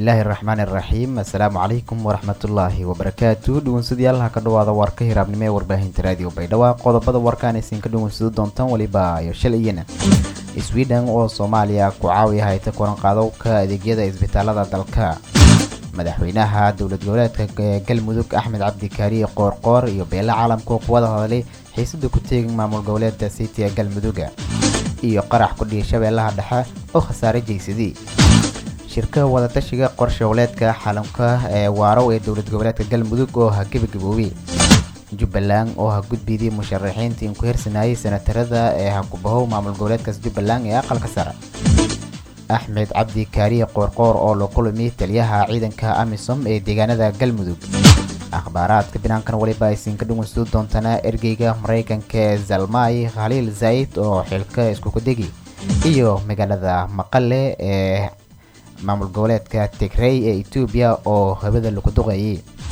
bismillaahi raxmaani raxiim assalaamu calaykum waraxmatullaahi wabarakaatu dhugunsadayaal ha ka dhawaada warka hiraabnimo ee warbaahinta raadiyo baydhabo qodobada warkaan aysan ka dhugunsado doontaan weliba iyo shalayana sweden oo soomaaliya ku caawiya hayta kulan qaadowka adeegyada isbitaalada dalka madaxweynaha dowlad goboleedka galmudug axmed cabdikaariye qoorqoor iyo beele caalamka oo kuwada hadlay xiisada ku teegin maamul goboleedka city ee galmuduga iyo qarax ku dhihi shabeellaha dhexe oo khasaare jeysadii shirka wadatashiga qorshe goboleedka xalamka ee waarow ee dowlad goboleedka galmudug oo ha gebagaboobay jubbaland oo ha gudbidii musharaxiinta in ku hirsanayay senatarada ee ha kubahow maamul goboleedkaas jubbaland ee aqalka sare axmed cabdi kaariye qoorqoor oo la kulmi taliyaha ciidanka amisom ee deegaanada galmudug akhbaaraadka binaankan weliba aysin ka dhugunsado doontana ergeyga maraykanka ee zalmay khaliil zaid oo xilka iskukudegi iyo magaalada maqale ee maamul goboleedka tigrey ee etoobiya oo habada lagu duqeeyay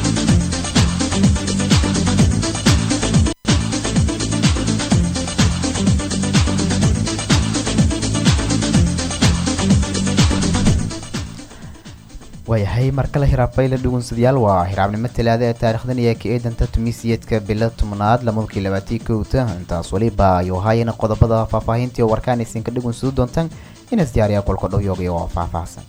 waayahay markale hiraabfayla dhugunsadayaal waa hiraabnimo talaada ee taarikhdan iyo ka eedanta tumiisiyeedka bilo tobnaad lamadkii labaatii kowta intaas weliba ayuu haayana qodobada faahfaahintii oo warkaan aysan ka dhugunsado doontaan inas diyaariya kolka dhowyooga oo faahfaahsan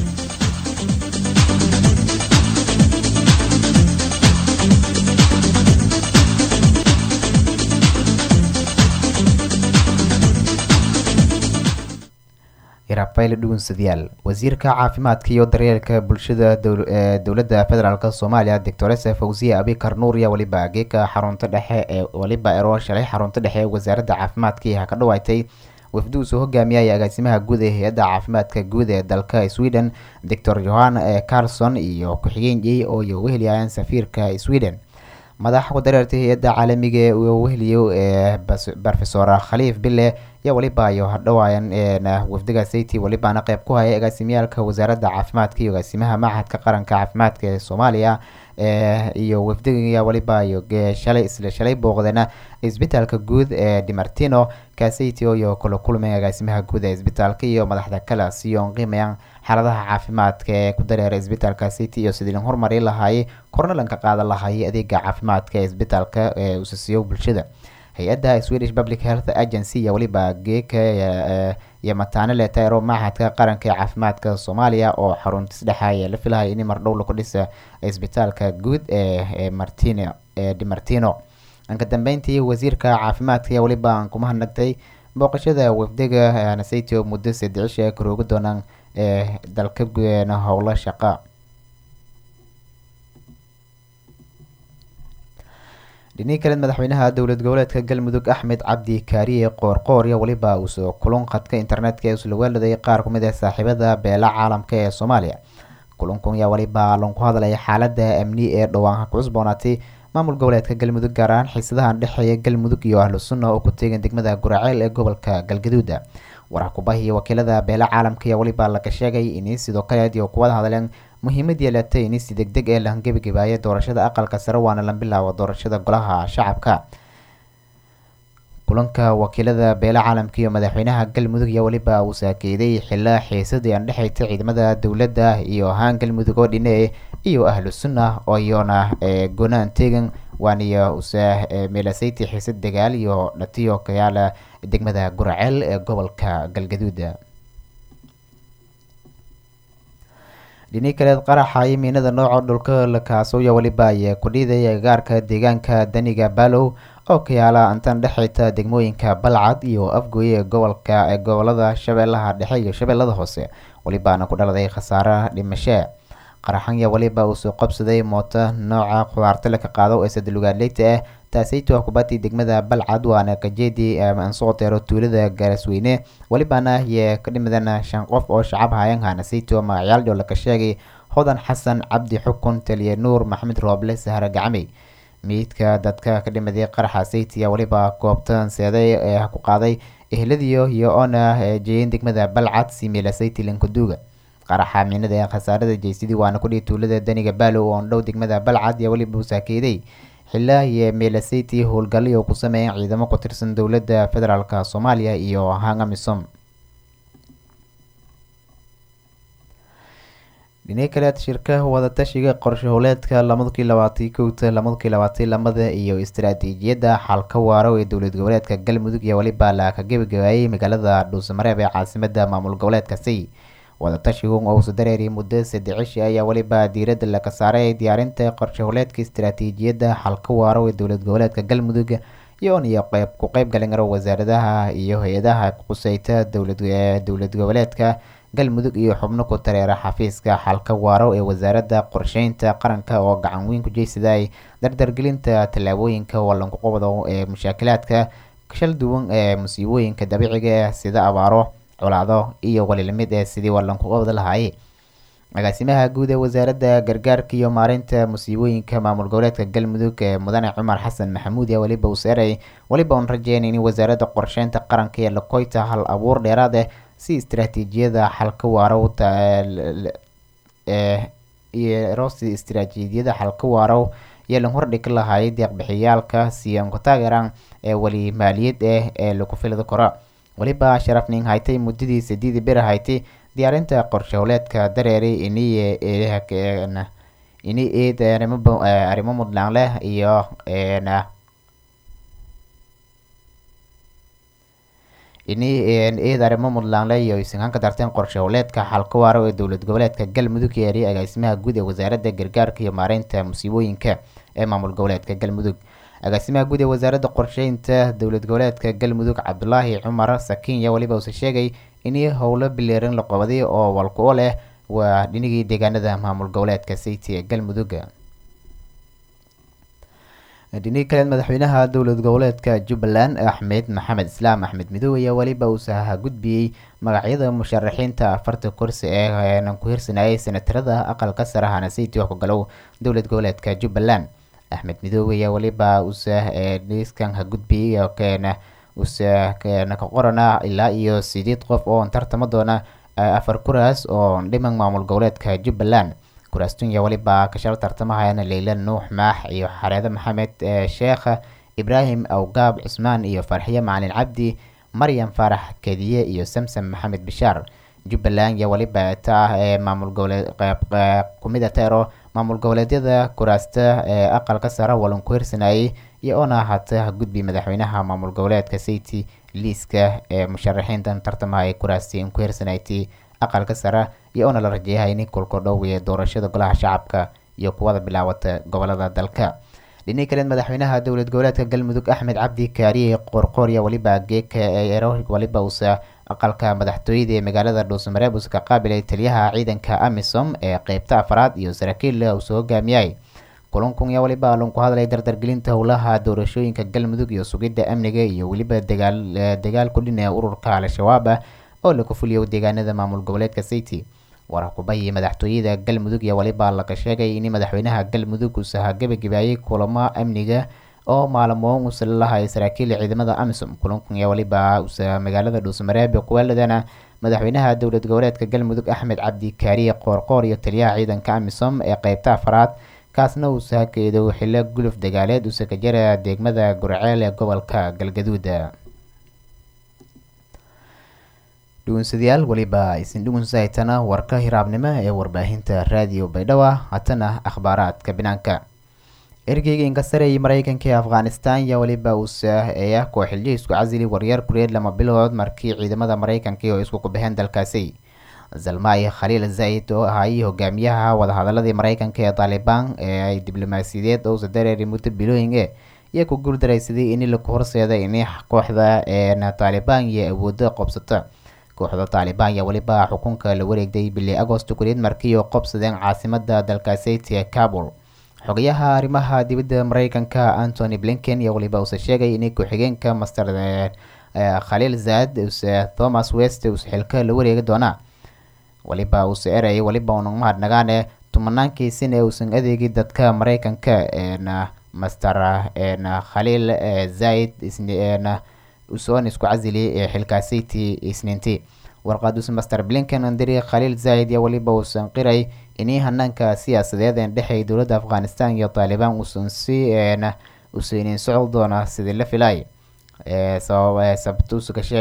hiraabfayla dhugunsadayaal wasiirka caafimaadka iyo daryeelka bulshada dowladda federaalk soomaaliya doctoresa fawziye abikar nuuriya weliba geeka xarunta dhexe ee weliba eroo shalay xarunta dhexe ee wasaaradda caafimaadka ha ka dhawaatay wafdi uu soo hogaamiyay agaasimaha guud ee hay-adda caafimaadka guud ee dalka sweden doctor johan carlson iyo ku-xigeenyey oo iyo weheliyayaan safiirka sweden madaxa ku dareertay hay-adda caalamiga ee uu weheliyo ee rofesor khaliif bille yaa weliba ayo hadhawaayan wafdiga sayti welibaana qeyb ku haya agaasimiyaalka wasaaradda caafimaadka iyo agaasimaha machadka qaranka caafimaadka ee soomaaliya iyo wafdiga weliba iyo shalay isla shalay booqdana isbitaalka guud ee dimartino kasaytio iyo kula kulmay agaasimaha guud ee isbitaalka iyo madaxda kale siyoon qiimayaan xaaladaha caafimaadka ee ku dareera isbitaalka city iyo sidii horumari lahaayay kornalanka qaadan lahaayay adeega caafimaadka ee isbitaalka ee usasiyo bulshada hay-adda swedish public health agency iyo weliba geeka iyo mataane leetayro machadka qaranka ee caafimaadka soomaaliya oo xaruntis dhexaaya la filahaya in mardhow laku dhisa isbitaalka guud ee martino ee dimartino anka dambeyntii wasiirka caafimaadka ayaa weliba aan kuma hadnagtay booqashada wafdiga nasaytio muddo saddecisha karooga doonaan ee dalka howlo shaqa dhinii kaleed madaxweynaha dowlad goboleedka galmudug axmed cabdi kaariye qoorqoor iyo weliba uusoo kulun khadka internetka ee isla weeladay qaar ku mid ah saaxiibada beela caalamka ee soomaaliya kulankun ayaa weliba lanku hadlaya xaalada amni ee dhowaan ku cusboonaatay maamul goboleedka galmudug gaar ahaan xiisadahan dhexeeya galmudug iyo ahlu sunna oo ku teegan degmada guraceel ee gobolka galgaduuda warax kubahiyo wakiilada beela caalamka ayaa weliba laga sheegay inay sidoo kaleed iyo kuwada hadleen muhiimad yeelatay in si deg deg ee la hangebagebaaya doorashada aqalka sare waana la bilaabo doorashada golaha shacabka kulanka wakiilada beela caalamka iyo madaxweynaha galmudug ayaa weliba uu saakeeday xilla xiisadii aan dhexaytay ciidamada dowladda iyo ahaan galmudug oo dhine iyo ahlu sunna oo iyona gonaan teegan waaniyo usa meelasayti xiisad dagaal iyo dhatiyo kayaala degmada guraceel ee gobolka galgaduuda dhinii kaleed qaraxa imiinada nooca dhulka lakaasooya weliba ayaa ku dhiiday agaarka deegaanka daniga balow oo ka yaala intan dhexayta degmooyinka balcad iyo afgooye ee gobolka ee gobolada shabeellaha dhexe iyo shabeellada hoose welibaana ku dhaladay khasaare dhimashe qaraxanya weliba uu soo qabsaday mooto nooca khudaarta laka qaado ee sadalugaadleyta ah taasayto kubadii degmada balcad waana kajeedii ansooteero tuulada gaarasweyne welibaana yee ka dhimadana shan qof oo shacab hayan hanasayto magacyaaldho laka sheegay hodan xasan cabdi xukun taliye nuur maxamed rooble sahre gacmey miidka dadka ka dhimaday qaraxa saytiya weliba goobtan seeday ee ku qaaday ehladiyo iyo oona jeeyen degmada balcad simila sayti lankaduuga qaraxa miinada ee khasaarada jeysadii waana kudhihi tuulada daniga baalow oon dhow degmada balcad iyo weliba uu saakeeday xilaa iyo meelasaytii howlgalyo ku sameeyeen ciidamo ku tirsan dowladda federaalk soomaaliya iyo hangamisom dhinaca kale shirka wadatashiga qorshe howleedka lamadkii labaatan kowta lamadkii labaatan lamada iyo istaraatiijiyadda xalka waaro ee dowlad goboleedka galmudug iyo weliba la ka gebagabeeyey magaalada dhuusamareeb ee caasimada maamul goboleedkasi wadatashigu ousa dareeri muddo saddexishi ayaa weliba diiradda laga saaray diyaarinta qorshe howleedka istaraatiijiyadda xalka waaro ee dowlad goboleedka galmudug iyoon iyo qeyb ku qeyb galin karo wasaaradaha iyo hay-adaha quseyta dowlad dowlad goboleedka galmudug iyo xubno ku tareera xafiiska xalka waaro ee wasaaradda qorsheynta qaranka oo gacan weyn ku jeysaday dardargelinta tallaabooyinka wallanku qabdo ee mushaakilaadka shal duwan ee musiibooyinka dabiiciga ah sida abaaro colaado iyo walilamid ee sidii wallanku qabda lahaayey agaasimaha guud ee wasaaradda gargaarka iyo maareynta musiibooyinka maamul goboleedka galmudug ee mudane cumar xasan maxamuud iyo weliba useerey weliba uun rajeynay in wasaaradda qorsheynta qaranka ee lakoyta hal abuur dheeraad ah si istaraatiijiyada xalka waaro rosi istaraatiijiyada xalka waaro iyo lan hordhigi lahaayay deeqbixiyaalka siyan ku taageeraan ee weli maaliyad ah ee lagu filada karo weliba sharafning haytay muddadii sideedii bir haytay diyaarinta qorshe howleedka dareeri iniy ini eed arrimo mudnaan leh iyo ini eed arrimo mudlaanle iyo isinkaan ka darteen qorshe howleedka xalka waaro ee dowlad goboleedka galmudug yeeriy agaasimaha guud ee wasaaradda gargaarka iyo maareynta musiibooyinka ee maamul goboleedka galmudug agaasimaha guud ee wasaaradda qorsheynta dowlad goboleedka galmudug cabdulaahi cumar sakinya weliba uuse sheegay in howlo bileeran la qabaday oo walku leh waa dhinigii deegaanada maamul goboleedka city ee galmudug dhinihii kaleed madaxweynaha dowlad goboleedka jubbaland axmed maxamed islaam axmed midoobe ayaa weliba uusaha gudbiyey magacyada musharaxiinta afarta kursi ee ku hirsanayay senatarada aqalka sare hana city wax ku galow dowlad goboleedka jubbaland axmed midoobe ayaa weliba usa dhiiskan ha gudbiyey keena usa keena ka qorana ilaa iyo sideed qof oo tartama doona afar kuraas oo dhiman maamul goboleedka jubbaland kuraastunya weliba kashal tartamahayana leyla nuux maax iyo xareede maxamed sheekh ibraahim awgaab cusmaan iyo farxiye macalin cabdi maryam faarax kediye iyo samsam maxamed bishaar jubbaland iyo weliba ta ee maamul goboleed kumida teero maamul goboleedyada kuraasta ee aqalka sare walan ku hirsanayay iyo oona hata gudbi madaxweynaha maamul goboleedka city liiska ee musharaxiintan tartamaha ee kuraasti in ku hirsanaytay aqalka sare iyo oona la rajeeyahay in kulka dhow ee doorashada golaha shacabka iyo kuwada bilaawata gobolada dalka dhinii kaleed madaxweynaha dowlad goboleedka galmudug axmed cabdi kaariye qoorqoorya weliba geeka eero weliba uusa aqalka madaxtooyada ee magaalada dhuusamareeb uusa ka qaabilay taliyaha ciidanka amisom ee qeybta afraad iyo saraakiil uu soo hogaamiyay kulankun yaa weliba alun ku hadlay dardargelinta howlaha doorashooyinka galmudug iyo sugidda amniga iyo weliba dagaal dagaal ku dhinaya ururka al-shabaab ah oo lagu fuliyo deegaanada maamul goboleedka city warakubayi madaxtooyada galmudug iyo weliba laga sheegay in madaxweynaha galmudug uusaha gebagabeeyey kulamo amniga oo maalmoon uusa lalahay saraakiil ciidamada amisom kulankan iyo weliba uusa magaalada dhuusamareeb kuweeladana madaxweynaha dowlad goboleedka galmudug axmed cabdi kaariye qoorqoor iyo taliyaha ciidanka amisom ee qeybta afraad kaasna uu sahakeedo xilo guluf dagaaleed uusa ka jara degmada gurceel ee gobolka galgaduud dhugunsadayaal weliba isin dhugunsahaytana warka hiraabnimo ee warbaahinta raadiyo baydhabo hatana akhbaaraadka binaanka ergeyga inkasareeyay mareykanka ee afghanistan yaa weliba uusa eeya kooxilyo isku casili waryaer kureed lama bilood markii ciidamada mareykanka oo isku kubixeen dalkaasi zalmay khaliil zaid oo ahaayey hogaamiyaha wadahadaladii mareykanka ee taalibaan ee ay diblomaasiyadeed ousa dareeri muddo bilooyin e iyo ku guuldaraysaday in laku horseeday in kooxda ee taalibaan iyo awoodo qobsata kooxda taalibaan yaa weliba xukunka la wareegday bili agosto kureed markii oo qobsadeen caasimada dalkaaseyt ee kabul xogayaha arrimaha dibadda mareykanka antony blinken iyo weliba uuse sheegay in ku-xigeenka master khaliil zaad use thomas west use xilka la wareegi doonaa weliba uuse erey weliba unan mahadnagaane tumanaankii ee uusan adeegi dadka mareykanka na master khaliil zaid usoon isku casili ee xilkaasiti isniintii warqaduus master blinken andiri khaliil zaid iyo weliba uusan qiray inii hanaanka siyaasadeed een dhexey dowladda afghanistan iyo taalibaan uusan si usaynin socod doona sidii la filay sababtuusu ka sheegay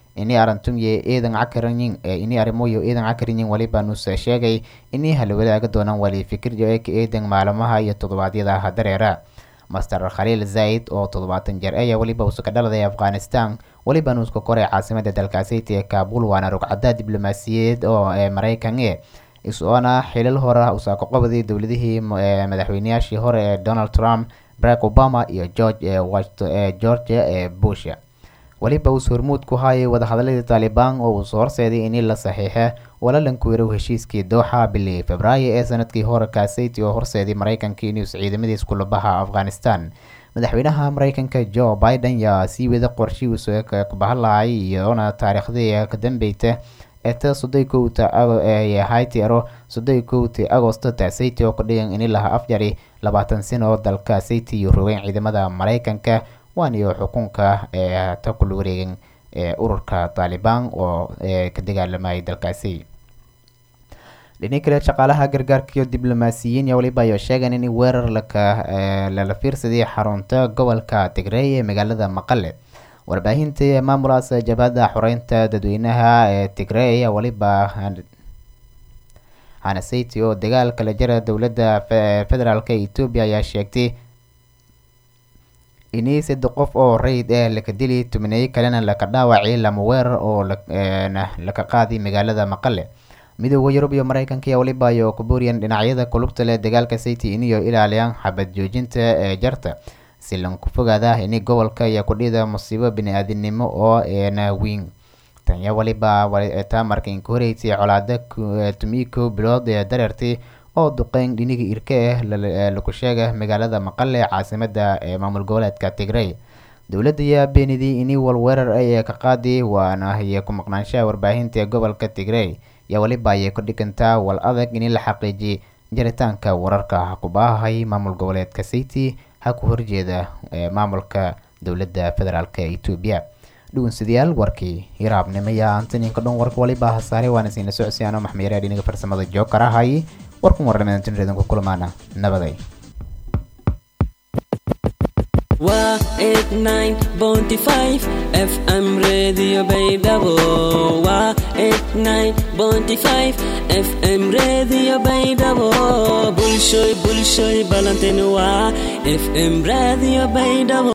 ini arantumye eedan cakaranyin ini arrimoyo eedan cakaranyin waliba nuuse sheegay inay hala wadaaga doonaan wali fikirjo ee ka eedan maalmaha iyo toddobaadyada dareera master khaliil zaid oo toddobaatan jeer ayaa weliba uusa ka dhaladay afghanistan weliba nuuska koray caasimada dalkaasiti ee kaabul waana rugcada diblomaasiyadeed oo ee maraykan e isoona xilal hore usaa ka qabday dowladihii madaxweyneyaashii hore ee donald trump barack obama iyo george ee georgia ee bush weliba uus hormuud ku haayay wadahadaladii taalibaan oo uus horseeday in la saxiixe walalanku yarow heshiiskii dooxa bilii februaayo ee sanadkii hore kaasayt oo horseeday maraykanka inuus ciidamadiis kulabaha afghanistan madaxweynaha maraykanka joe biden yaa sii wada qorshihiisu kubahalahay iyoona taariikhdii ka dambeyta eta soddon kowta hayti ero soddon kowti agosto taasayti oo ka dhigan ini laha afjari labaatan sano oo dalka sayti iyo rogeyn ciidamada maraykanka waaniyo xukunka ee ta kula wareegan ee ururka taalibaan oo ka dagaalamayay dalkaasi dhini kale shaqaalaha gargaarka iyo diblomaasiyiin iyo waliba ayo sheegan in weerar laka lala fiirsaday xarunta gobolka tigray ee magaalada maqale warbaahinta maamulaas jabhadda xoreynta dadweynaha ee tigray ayaa waliba hanasati oo dagaal kala jira dowladda federaalk etoobiya ayaa sheegtay ini saddex qof oo rayid eh laka dili tumaneeyo kalena laka dhaawacay lama weerar oo laka qaaday magaalada maqale midooda yurub iyo maraykanka ayaa waliba ayo ku booriyeen dhinacyada kulubta leh dagaalka sayti iniyo ilaaliyaan xabad joojinta ee jarta si lanku fogaada ini gobolka iyo kudhida musiibo bini-aadinimo oo eena weyn tanya waliba taa marka inka horeysay colaada tumiko bilood ee dareertay oo duqeyn dhiniga irka ah laku sheega magaalada maqale caasimada ee maamul goboleedka tigray dowladda ayaa beenidii ini walweerar ay ka qaadi waana iyo ku maqnaanshaha warbaahinta ee gobolka tigray iyo waliba ayay ku dhigantaa wal adag in la xaqiijiyay jaritaanka wararka kubaahay maamul goboleedka city ha ku horjeeda maamulka dowladda federaalk etoobiya dhugunsidayaal warkii hiraabnimaya antaninka dhan warka waliba hasaare waana siina socodsiyaano maxmeyaraa dhiniga farsamada jookar ahay warkun warnamadantinreedanku kulmaana nabaday waa eight nine bonty five fm radio baydhabo waa eight nine bonty five fm radio baydhabo bulshoy bulshoy balanteni waa fm radio baydhabo